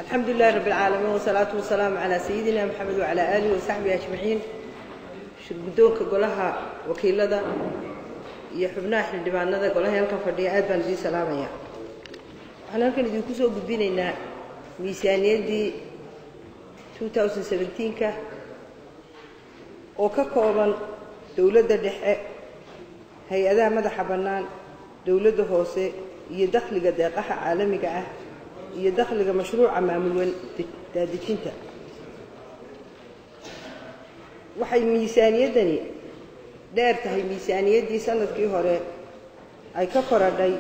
الحمد لله رب العالمين والصلاة والسلام على سيدنا محمد وعلى آله وصحبه أجمعين shirgudoonka golaha wakiilada iyo xubnaha xildhibaanada golaha halkan fadhiya aad baan idiin salaamaya waxaan halkan idinku soo gudbinaynaa miisaaniyaddii 2017ka oo ka kooban dowladda dhexe hay-adaha madaxa bannaan dowladda hoose iyo dakhliga deeqaha caalamiga ah iyo dakhliga mashruuca maamul daadejinta waxay miisaaniyaddani dheer tahay miisaaniyaddii sanadkii hore ay ka koradhay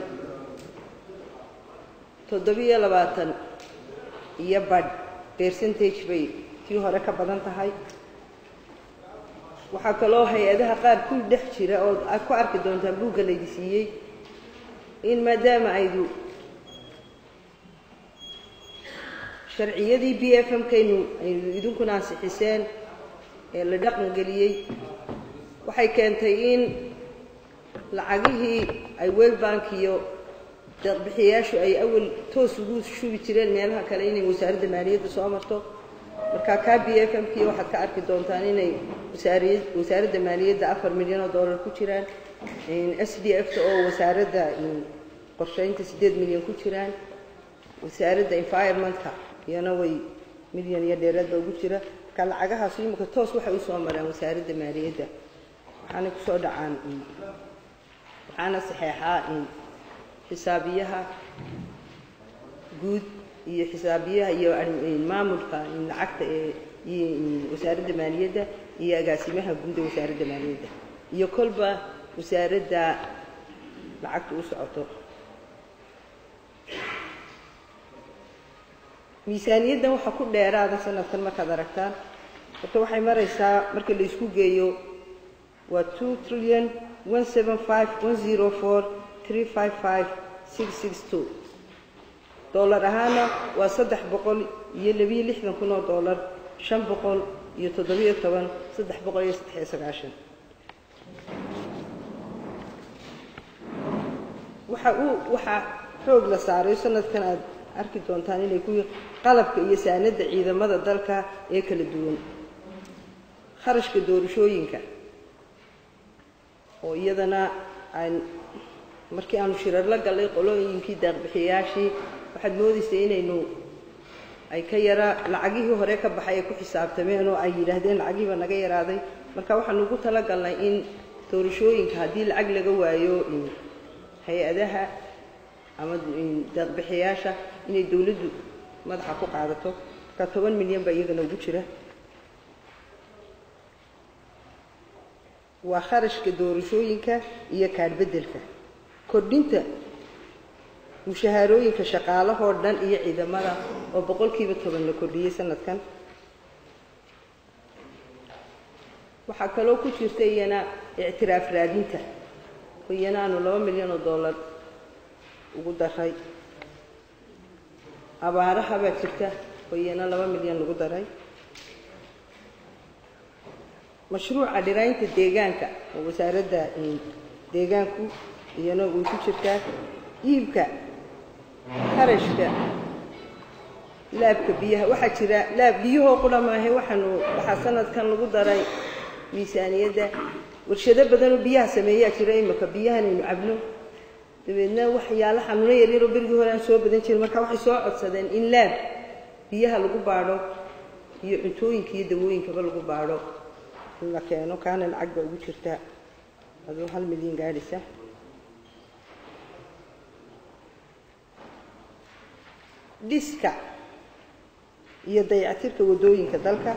toddobiyo labaatan iyo badh percentage bay tii hore ka badan tahay waxaa kaloo hay-adaha qaar ku dhex jira oo aad ku arki doontaan buugga laydi siiyey in maadaama aydu sharciyadii b f m kaynu aynu idinkuna ansixiseen ee la dhaqangeliyey waxay keentay in lacagihii ay world bank iyo deeqbixiyayaashu ay awal toos ugu shubi jireen meelaha kale inay wasaaradda maaliyadda soo marto marka ka b f m kii waxaad ka arki doontaan inay wasaariyad wasaaradda maaliyadda afar milyan oo dollar ku jiraan s d f ta oo wasaaradda qorsheynta siddeed milyan ku jiraan wasaaradda environmentka iyana way milyan iyo dheeraadba ugu jira marka lacagahaas imika toos waxay usoo maraan wasaaradda maaliyadda waxaanay kusoo dhacaan waxaana saxeexaa xisaabiyaha guud iyo xisaabiyaha iyo maamulka lacagta ee iyo wasaaradda maaliyadda iyo agaasimaha guud ee wasaaradda maaliyadda iyo kolba wasaaradda lacagta u socoto miisaaniyaddan waxaa ku dheeraada sanadkan markaad aragtaan horta waxay maraysaa marka la isku geeyo waa two trillion one seven five one zero four three five five six six two dollar ahaana waa saddex boqol iyo labiyo lixdan kun oo dollar shan boqol iyo toddobiyo toban saddex boqol iyo saddex iyo sagaashan waxa uu waxaa xoog la saaray sanadkan aad arki doontaan inay ku qalabka iyo saanadda ciidamada dalka ee kala duwan kharashka doorashooyinka oo iyadana aan markii aanu shirar la gallay qolooyinkii deeqbixiyayaashii waxaad moodaysay inaynu ay ka yaraa lacagihii hore ka baxay ay ku xisaabtameen oo ay yidhaahdeen lacagihiiba naga yaraaday marka waxaanu ugu tala galnay in doorashooyinka haddii lacag laga waayo hay-adaha ama deeqbixiyayaasha inay dowladdu madaxa ku qaadato marka toban milyan baa iyagana ugu jira waa kharashka doorashooyinka iyo kaadhbeddelka kordhinta mushahaarooyinka shaqaalahoo dhan iyo ciidamada oo boqolkiiba toban la kordhiyey sanadkan waxaa kaloo ku jirta iyana ictiraaf raadinta oo iyana aanu laba milyan oo dollar ugu daray abaaraha baa jirta oo iyana laba milyan lagu daray mashruuca dhiraynta deegaanka oo wasaaradda deegaanku iyana way ku jirtaa iibka kharashka laabka biyaha waxaa jira laab biyahoo qura maahe waxaanu waxaa sanadkan lagu daray miisaaniyadda warshado badanoo biyaha sameeyaa jira imika biyahanaynu cabno dabeedna waxyaalo xanuuno yaryaroo berigii hore aan soo badan jirin marka waxay soo codsadeen in laab biyaha lagu baadho iyo cuntooyinka iyo dawooyinkaba lagu baadho in la keeno kaana lacag baa ugu jirta aduu hal milyan gaadhisa dhiska iyo dayactirka waddooyinka dalka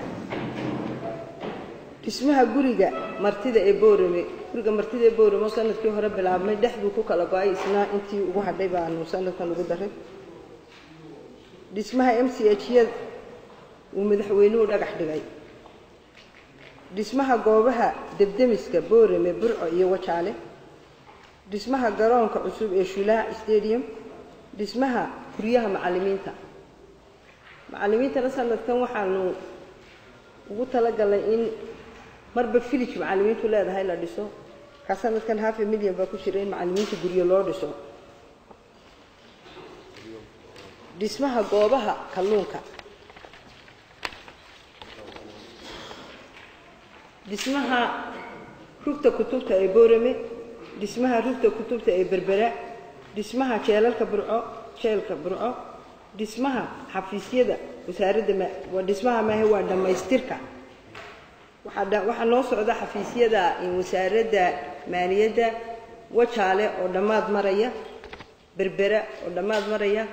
dhismaha guriga martida ee boorame guriga martida ee boorame oo sanadkii hore bilaabmay dhexduu ku kala go-ay isna intii ugu hadhay baanu sanadkan ugu daray dhismaha m c h ya uu madaxweynuhu dhagax dhigay dhismaha goobaha debdemiska boorame burco iyo wajaale dhismaha garoonka cusub ee shulaac stadium dhismaha guryaha macallimiinta macallimiintana sanadkan waxaanu ugu talagalnay in marba village macallimiintu leedahay la dhiso ka sanadkan half a million baa ku jira in macallimiinta guryo loo dhiso dhismaha goobaha kalluunka dhismaha rugta kutubta ee boorame dhismaha rugta kutubta ee berbera dhismaha jeelalka burco jeelka burco dhismaha xafiisyada wasaaradda ma waa dhismaha maahe waa dhammaystirka waxaa dha- waxaa noo socda xafiisyada wasaaradda maaliyadda wajaale oo dhammaad maraya berbera oo dhammaad maraya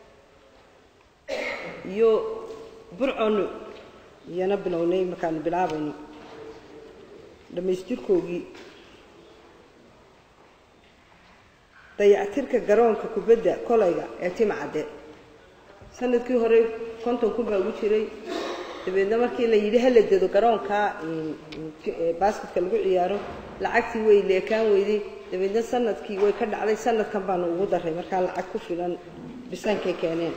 iyo burconu iyana bilownay markaanu bilaabayno dhammaystirkoogii dayactirka garoonka kubadda kolayga ee timcadde sanadkii hore konton kun baa ugu jiray dabeedna markii la yidhi hala dedo garoonka basketka lagu ciyaaro lacagtii way leekaan weyday dabeedna sanadkii way ka dhacday sanadkan baanu ugu daray markaa lacag ku filan bisaankay keeneen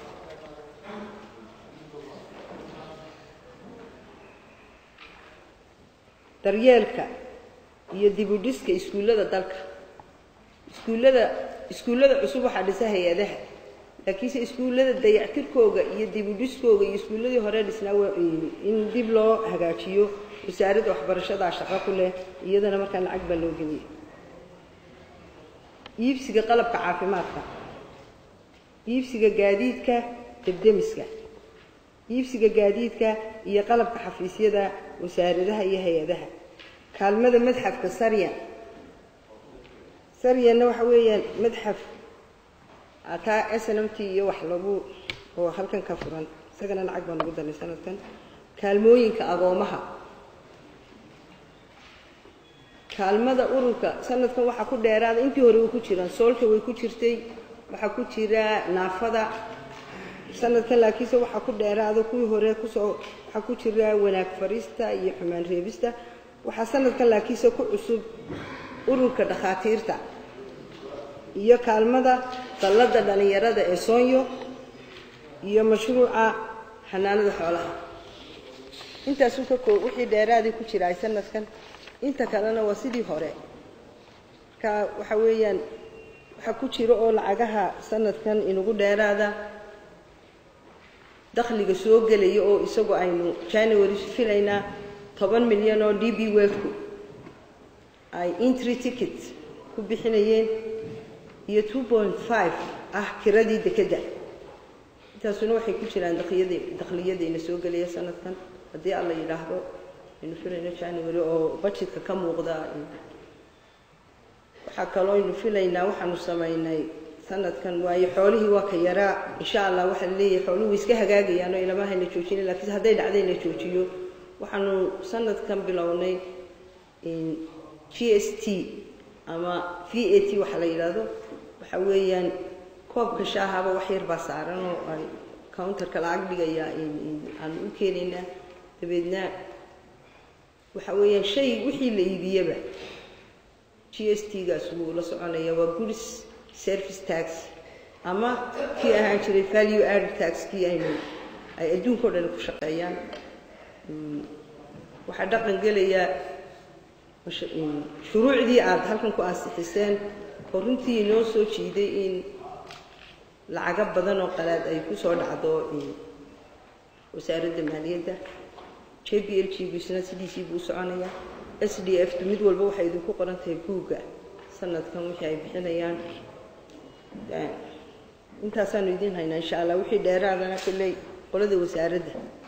daryeelka iyo dibudhiska iskuullada dalka iskuullada iskuullada cusub waxaa dhisa hay-adaha laakiinse iskuullada dayactirkooga iyo dibudhiskooga iyo iskuulladii hore dhisnaa waa in dib loo hagaajiyo wasaaradda waxbarashadaa shaqo ku leh iyadana markaa lacag baa loo geliyay iibsiga qalabka caafimaadka iibsiga gaadiidka debdemiska iibsiga gaadiidka iyo qalabka xafiisyada wasaaradaha iyo hay-adaha kaalmada madxafka saryan saryanna waxa weeyaan madxaf kaa s n m t iyo wax lagu oo halkan ka furan isagana lacag baan ugu darnay sanadkan kaalmooyinka agoomaha kaalmada ururka sanadkan waxaa ku dheeraada intii hore way ku jiraan soolka way ku jirtay waxaa ku jira naafada sanadkan laakiinse waxaa ku dheeraada kuwii hore kusoo waxaa ku jira wanaag farista iyo xumaan reebista waxaa sanadkan laakiinse ku cusub ururka dhakhaatiirta iyo kaalmada dalladda dhallinyarada ee soonyo iyo mashruuca xanaanada xoolaha intaasuu ka koo wixii dheeraadii ku jira ay sanadkan inta kalena waa sidii hore marka waxa weeyaan waxaa ku jira oo lacagaha sanadkan inugu dheeraada dakhliga soo gelaya oo isagu aynu january filaynaa toban milyan oo d b welku ay intry ticket ku bixinayeen iyo two point five ah kiradii dekedda intaasuna waxay ku jiraan dakliyada dakhliyadayna soo gelaya sanadkan haddii alla yidhaahdo aynu filayno january oo budgetka ka muuqda waxaa kaloo aynu filaynaa waxaanu samaynay sanadkan waayo xoolihii waa ka yaraa insha allah waxaa laleeyahay xooluhu way iska hagaagayaan oo ilama hayna joojina laakiinse hadday dhacday la joojiyo waxaanu sanadkan bilownay g s t ama v a t waxaa la yidhaahdo waxa weeyaan koobka shaahaba wax yar baa saaran oo ay counterka lacag dhigaya aanu u keenaynaa dabeedna waxa weeyaan shay wixii la iibiyaba g s t gaas wuu la soconaya waa goods service tax ama kii ahaan jiray value added tax kii aynu ay adduunka o dhan ku shaqeeyaan waxaa dhaqan gelayaa shuruucdii aada halkan ku ansixiseen oo runtii inoo soo jiiday in lacago badan oo qalaad ay ku soo dhacdo wasaaradda maaliyadda j b l g gisna sidiisii buu u soconayaa s d f tu mid walba waxay idinku qoran tahay buugga sanadkan wixii ay bixinayaan intaasaanu idiin haynaa insha allah wixii dheeraadana kolley qolada wasaaradda